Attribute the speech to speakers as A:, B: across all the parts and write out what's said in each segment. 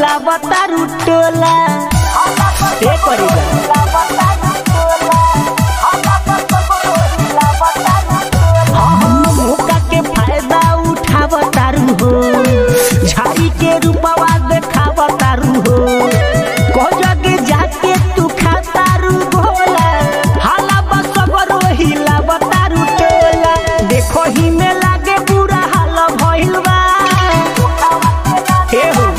A: हिलावतारू टोला ए करीबा मौका के फायदा उठावतारू हो झाड़ी के रूपवा देखावतारू हो को जगे जाके तू खातारू भोला हाला बसगरो हिलावतारू टोला देखो ही में लागे बुरा हाल भइल बा हे हो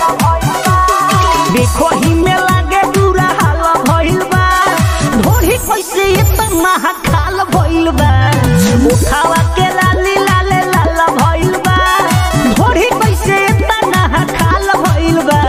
A: देखो ही में लागे बुरा हाल भइल बा ढोरी कैसे इतना खाल भइल बा उठावा के लाली लाले लाल भइल बा ढोरी कैसे इतना खाल भइल बा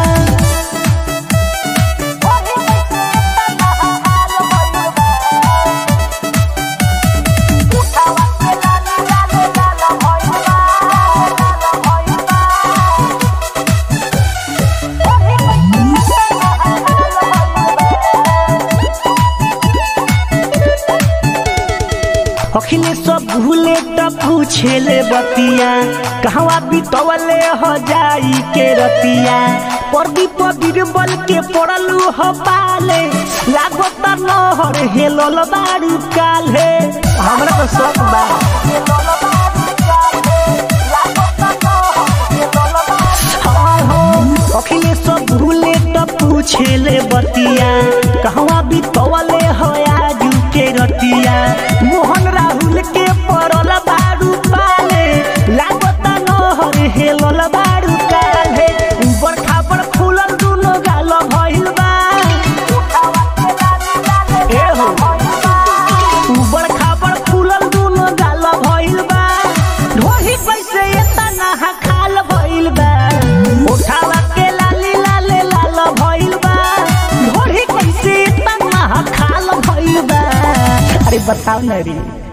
A: अखिले सब भूले त पूछेले बतिया कहवा बितवले हो जाई के रतिया प्रदीप बीरबल के पड़लू हो पाले लागो त नहर हेलल बारू काले हमरा तो शौक बा हाँ, हाँ, अखिले सब भूले त पूछेले बतिया कहवा बितवले हो आजू के रतिया मोहन राहुल के पड़ल बारू पाले लागत नहर हेलल बारू काले ऊपर खापर फूलल दुनो गाल भइल बा ए हो ऊपर खापर फूलल दुनो गाल भइल बा ढोही कैसे एतना खाल भइल बा उठावा के लाली लाले लाल भइल बा ढोही कैसे एतना खाल भइल बा अरे बताओ ना रे